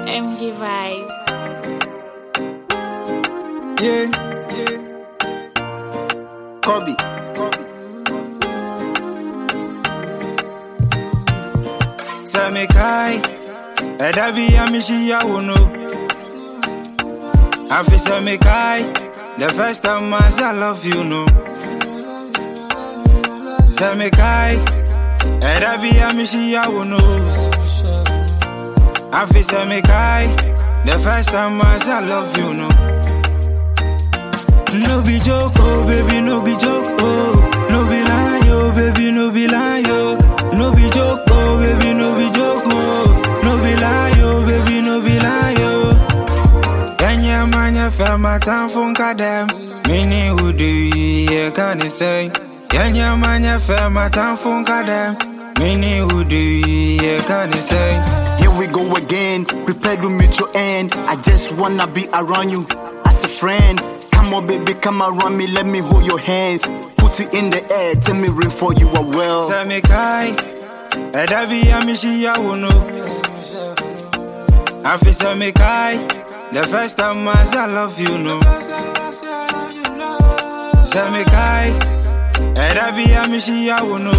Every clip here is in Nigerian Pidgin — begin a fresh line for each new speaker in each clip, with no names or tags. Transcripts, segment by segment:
MG vibes.
Yeah, yeah. Kobe, Kobe. Sami kai, ẹ̀dá bí amíṣíyàwó no. Àfi sami kai, the first time I say I love you no. Sami kai, ẹ̀dá bí amíṣíyàwó no. Àfi sami kai, the first time I say I love you no. No be joke, oh baby, no be joke, oh No be lie, oh baby, no be lie, oh No be joke, oh baby, no be joke, oh No be lie, oh baby, no be lie, oh Kenya manya fema tan funka dem Mini udu ye can say Kenya manya fema tan funka dem Mini udu ye can say
Here we go again, prepared to meet your end. I just wanna be around you as a friend. Come on, baby, come around me, let me hold your hands. Put it in the air, tell me ring for you are well.
Sami kai Ẹ̀dá bí amíṣíyàwó no Àfi sami kai The first time I say I love you no Sami kai Ẹ̀dá bí amíṣíyàwó no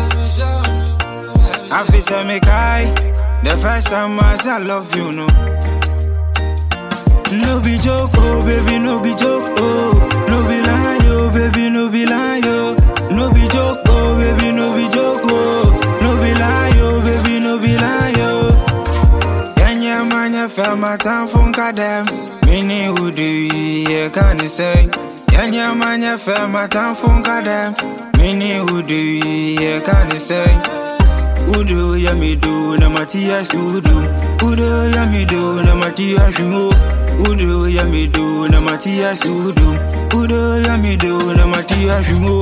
Àfi sami kai The first time I say I love you no No be joke, oh baby, no be joke, oh No be lie, oh baby, no be lie, oh No be joke, oh baby, no be joke, oh No be lie, oh baby, no be lie, oh Kenya manya fema tan funka dem Mini udu ye can say Kenya manya fema tan funka dem Mini udu ye can say Udo ya mi do na matia shudu Udo ya mi do na matia shudu Udo ya mi do na matia shudu Udo ya mi do na matia shudu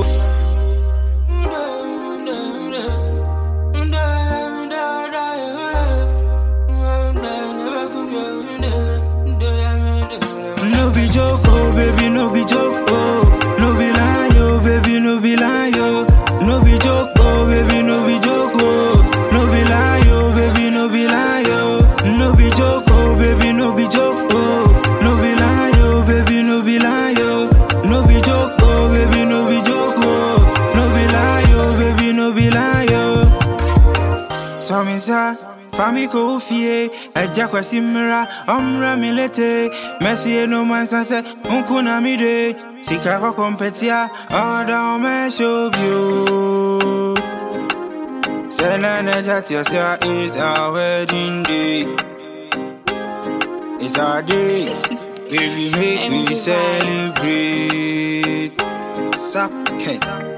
No be joke, oh baby, no be joke, oh No be lie, oh baby, no be lie, oh No be joke, oh baby, no be joke, oh No be lie, oh baby, no be lie, oh No be joke, oh baby, no be joke, oh No be lie, oh baby, no be lie, oh No be joke, oh baby, no be joke, oh No be lie, oh baby, no be lie, oh So me say Fami ko fie, ẹja kwesi mmira, ọmra mi lete, mẹsi enu mansa sẹ, nkwu na mi de, sika kọkọ mpetia, ọda ọmẹṣẹ obi o. Sẹ́nà nẹ́jà tí ọ sẹ́, it's our wedding day. It's our day, baby make we celebrate. Sap,